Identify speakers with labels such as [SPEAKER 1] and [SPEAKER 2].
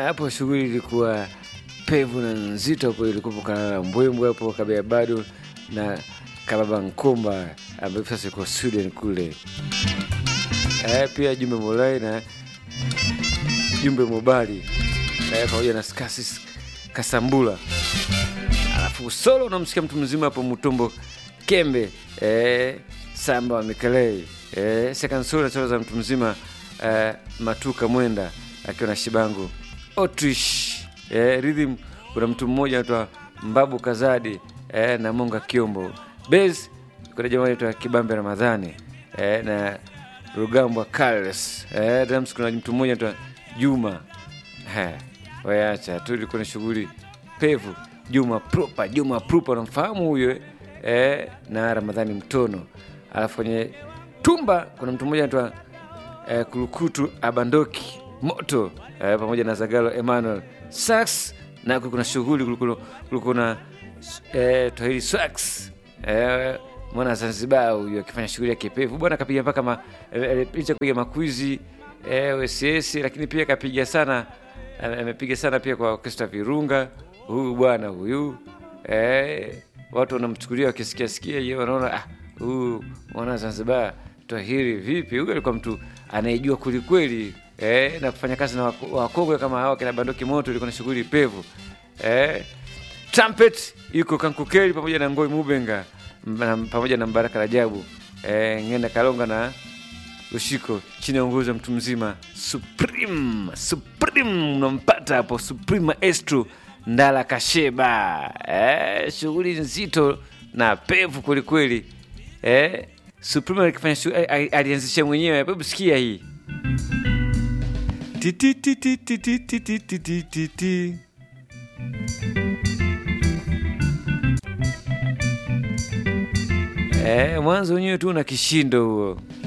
[SPEAKER 1] hapo shughuli ilikuwa pevu na nzito hapo, ilikuwa kalala mbwembwe hapo kabea bado na kababa Nkomba ambaye sasa iko Sweden kule. Eh, pia Jumbe Molai na Jumbe Mobali eh, pamoja na Skasis Kasambula, alafu solo unamsikia mtu mzima hapo Mutombo Kembe eh, Samba wa Mikelei eh, second solo na solo za mtu mzima eh, Matuka Mwenda akiwa na Shibangu Otrish eh, rhythm kuna mtu mmoja anaitwa Mbabu Kazadi eh, na Monga Kiombo Base kuna jamaa anaitwa Kibambe Ramadhani eh, na Rugambwa Carlos eh, drums kuna mtu mmoja anaitwa Juma eh, wayacha tu, ilikuwa ni shughuli pevu. Juma Propa, Juma Propa unamfahamu huyo eh, na Ramadhani Mtono. Alafu kwenye tumba kuna mtu mmoja anaitwa eh, Kulukutu Abandoki Moto eh, pamoja na Zagalo Emmanuel Sax, na kuna shughuli kulikuwa kuna eh, Twahili Sax eh, mwana Zanzibar huyo akifanya shughuli ya kipevu bwana, kapiga mpaka ma, eh, licha kupiga makwizi eh, OSS, lakini pia kapiga sana amepiga sana pia kwa orkestra Virunga. Huyu bwana huyu eh, watu wanamchukulia wakisikia sikia hiyo, wanaona ah, huyu mwana Zanzibar Twahiri vipi? Huyu alikuwa mtu anayejua kwelikweli eh, na kufanya kazi na wakongwe kama hawa kina Bandoki Moto, ilikuwa na shughuli pevu eh. Trumpet yuko Kankukeli pamoja na Ngoi Mubenga na, pamoja na Mbaraka Rajabu eh, Ngenda Kalonga na Ushiko chini ya uongozi wa mtu mzima Supreme Supreme, unampata hapo Supreme Maestro Ndala Kasheba eh, shughuli nzito na pevu kwelikweli eh, Supreme alikifanya alianzisha mwenyewe. Hebu sikia hii eh, mwanzo wenyewe tu na kishindo huo